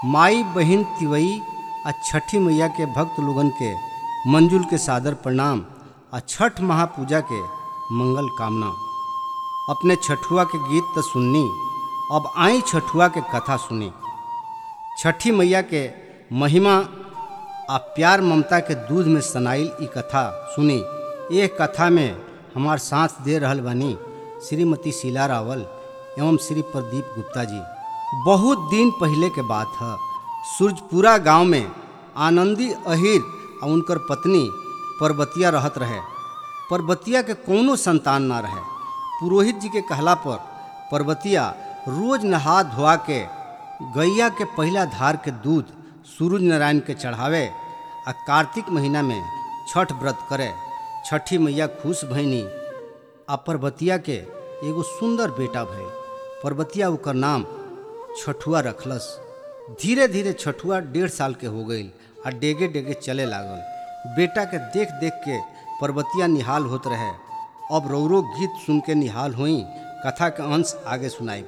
माई बहिन तिवई आ छठी मैया के भक्त लोगन के मंजुल के सादर प्रणाम आ छठ महापूजा के मंगल कामना अपने छठुआ के गीत तो सुननी अब आई छठुआ के कथा सुनी छठी मैया के महिमा आ प्यार ममता के दूध में सनाइल ई कथा सुनी ये कथा में हमार साथ दे रहल बानी श्रीमती शीला रावल एवं श्री प्रदीप गुप्ता जी बहुत दिन पहले के बात है सूरजपुरा गांव में आनंदी अहिर और उनकर पत्नी परबतिया रहत रहे परबतिया के कोनो संतान ना रहे पुरोहित जी के कहला पर परबतिया रोज नहा धोआ के गैया के पहला धार के दूध सूरज नारायण के चढ़ावे आ कार्तिक महीना में छठ व्रत करे छठी मैया खुश भैनी आ परबतिया के एगो सुंदर बेटा भय परबतिया ओकर नाम छठुआ रखलस धीरे धीरे छठुआ डेढ़ साल के हो गई आ डेगे डेगे चले लागल बेटा के देख देख के परबतिया निहाल होत रहे अब रौरो गीत सुन के निहाल हुई कथा के अंश आगे सुनाई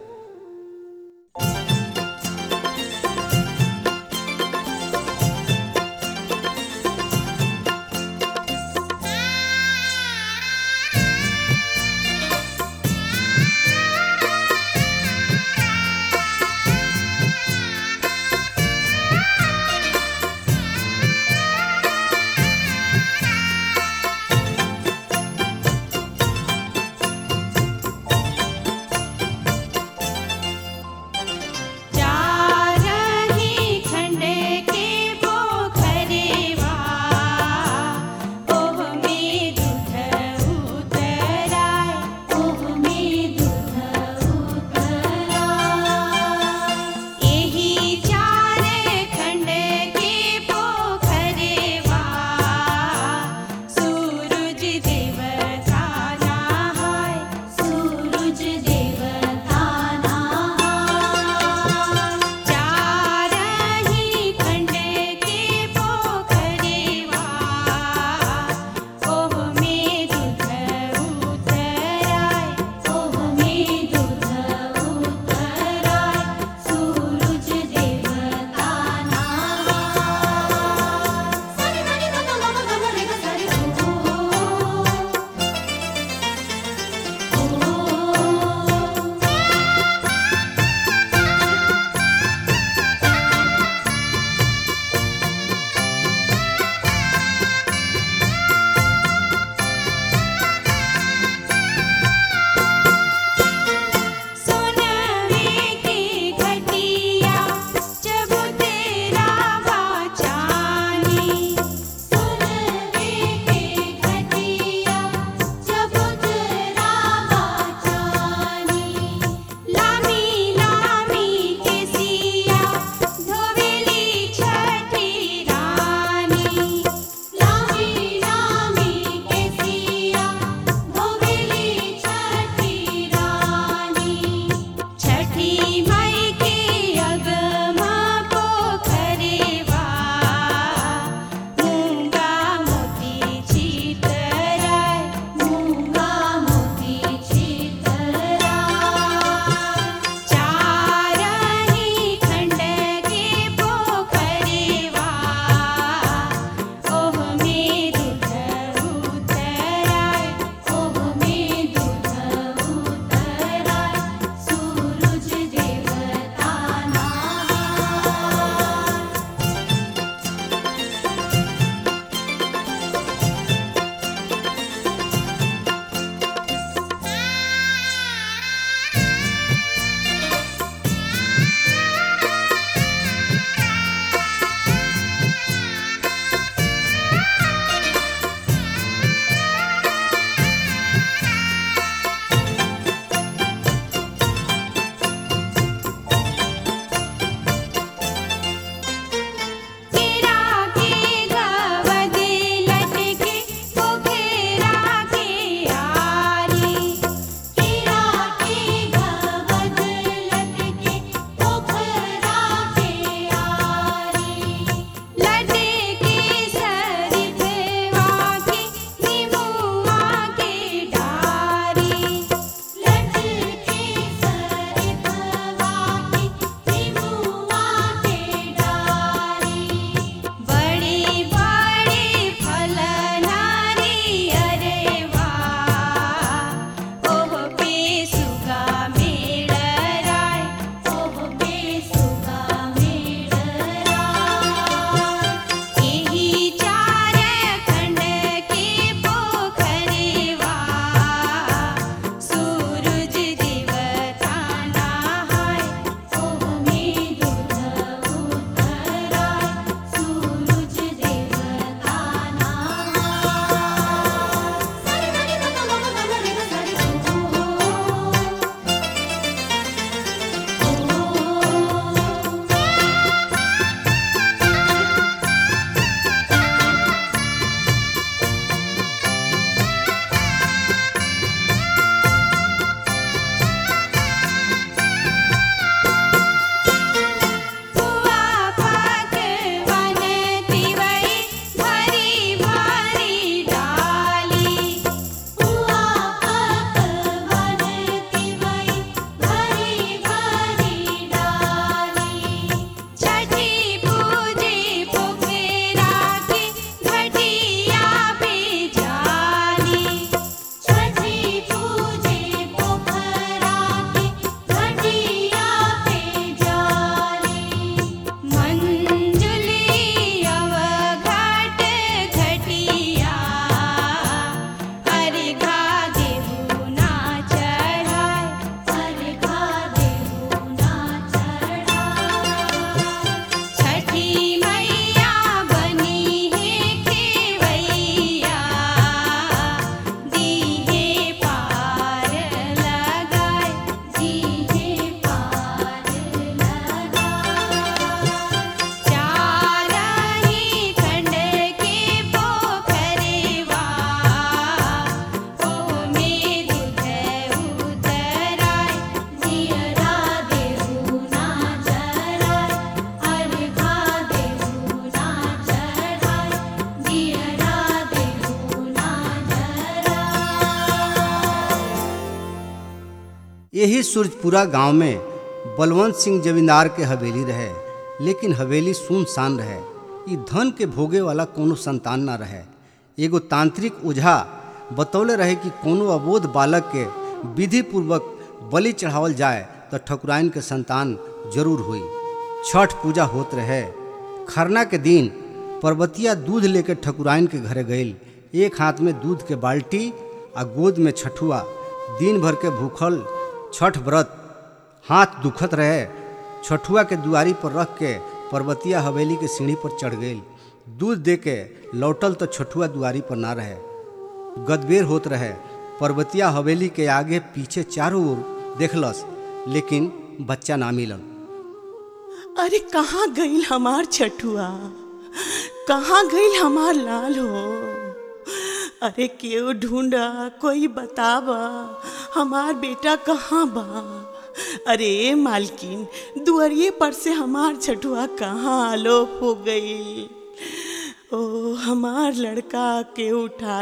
यही सूरजपुरा गांव में बलवंत सिंह जमींदार के हवेली रहे लेकिन हवेली सुनसान रहे ई धन के भोगे वाला कोनो संतान ना रहे एगो तांत्रिक ओझा बतौले रहे कि कोनो अबोध बालक के विधि पूर्वक बलि चढ़ावल जाए तो ठकुराइन के संतान जरूर हुई छठ पूजा होत रहे खरना के दिन पर्वतिया दूध लेके ठकुराइन के घरे गईल एक हाथ में दूध के बाल्टी आ गोद में छठुआ दिन भर के भूखल छठ व्रत हाथ दुखत रहे छठुआ के दुआरी पर रख के पर्वतिया हवेली के सीढ़ी पर चढ़ गई दूध दे के लौटल तो छठुआ दुआरी पर ना रहे गदबेर होत रहे पर्वतिया हवेली के आगे पीछे चारों ओर देखलस लेकिन बच्चा ना मिलल अरे कहाँ गईल हमार छठुआ कहाँ गईल हमार लाल हो अरे केहू ढूंढा कोई बतावा हमार बेटा कहाँ बा अरे मालकिन दुआरिये पर से हमार छठुआ कहाँ आलोप हो गई ओ हमार लड़का के उठा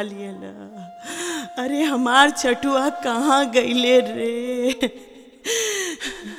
लियला अरे हमार छठुआ कहाँ गईले रे